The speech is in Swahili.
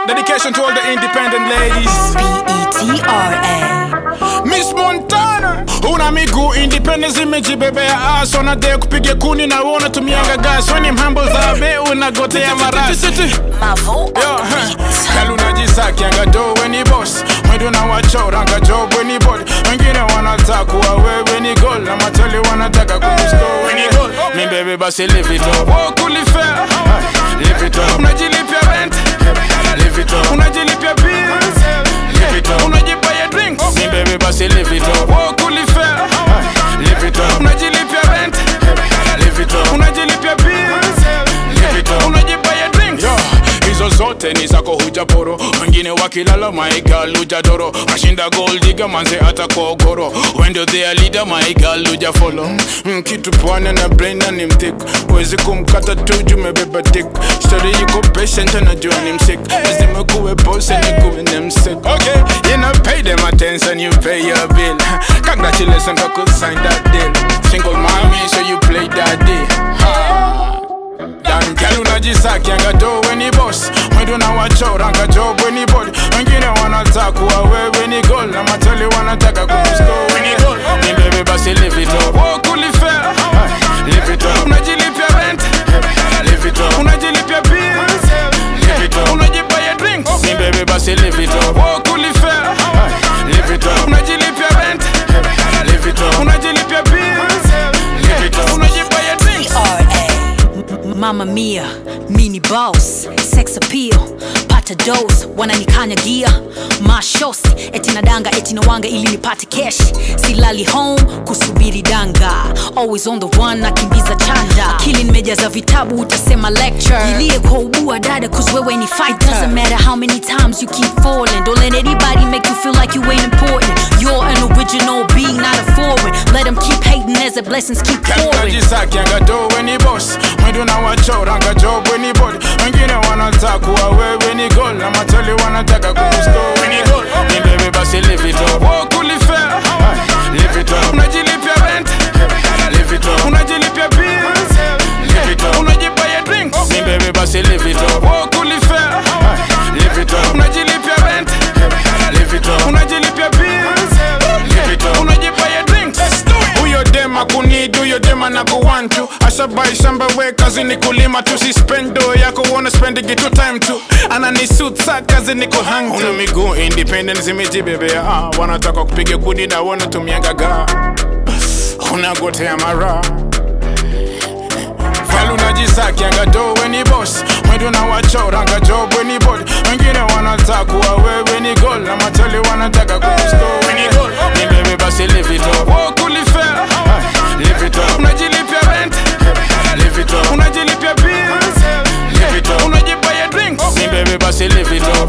Dedication to all the independent ladies. B-E-T-R-A. Miss Montana una miguu independence imejibebea ass wanadai kupiga kuni na wewe unatumianga gas weni mhambo zabe unagotea marasi Mavo on Yo, the huh. beat. Kalu najisakianga do weni boss mwendo na wachoranga job weni body wengine wanataka kuwa wewe ni goal na matali wanataka kukusko weni goal mi bebe basi live it up oh kulifea live it up unajilipia rent live it up unajilipia bills live it up unajibaya drinks mi bebe basi live it up oh kulifea live it up unajilipia rent live it up unajilipia bills live it up unajibaya drinks Yo, hizo zote ni zako hujaporo wengine wakilala maigal hujadoro ashinda goldiga manze hata kogoro wendo thea leader maigal hujafolo mm, kitu pwane na braina ni mtik wezi kumkata tu jumebeba dik stori yuko patient anajua ni msik lazima kuwe boss and kuwe ni msik okay you know pay them attention you pay your bill congratulations kwa kusign that deal single mommy so you play that deal ha. Dan girl unajisakianga do weni boss mwendo na wachoranga job weni body wengine wanataka kuwa wewe ni goal na matali wanataka kukusko weni goal ni bebe basi live it up oh kulifea live it up unajilipia rent live it up unajilipia bills live it up unajibaya drinks ni bebe basi live it up oh kulifea live it up unajilipia rent live it up unajilipia bills live it up unajibaya drinks R-A. Mama Mia, mini boss, sex appeal, pata dose, wananikanyagia mashosi, eti nadanga eti nawanga ili nipate cash, silali home kusubiri danga, always on the run nakimbiza chanda, akili nimejaza vitabu utasema lecture, ilie kwa ubua dada cause wewe ni fighter, doesn't matter how many times you keep falling, don't let anybody make you feel like you ain't important, you're an original being not a foreign, let them keep hating as the blessings keep pouring. najisakianga do weni boss mwendo na wachoranga job weni body wengine wanataka kuwa wewe ni goal na matali wanataka kukusko weni goal ni bebe basi live it up oh kulifea live it up unajilipia rent live it up unajilipia bills live it up unajibaya drinks ni bebe basi live it up oh kulifea live it up unajilipia rent live it up unajilipia bills live it up unajibaya drinks huyo dema kunid huyo dema na kuwantu ashabai shamba we kazi ni kulima tu si spendo yako wona spendigi tu time tu ananisuit sa kazi ni kuhang una miguu independent zimejibebea ah, wanataka kupiga kuni na wanatumianga ga unagotea mara Val unajisakianga do weni boss mwendo na wachoranga job weni body wengine wanataka kuwa wewe ni goal na matali wanataka kukusko weni goal ni bebe basi live it up oh kulifea live it up unajilipia rent live it up unajilipia bills live it up unajibaya drinks ni bebe basi live it up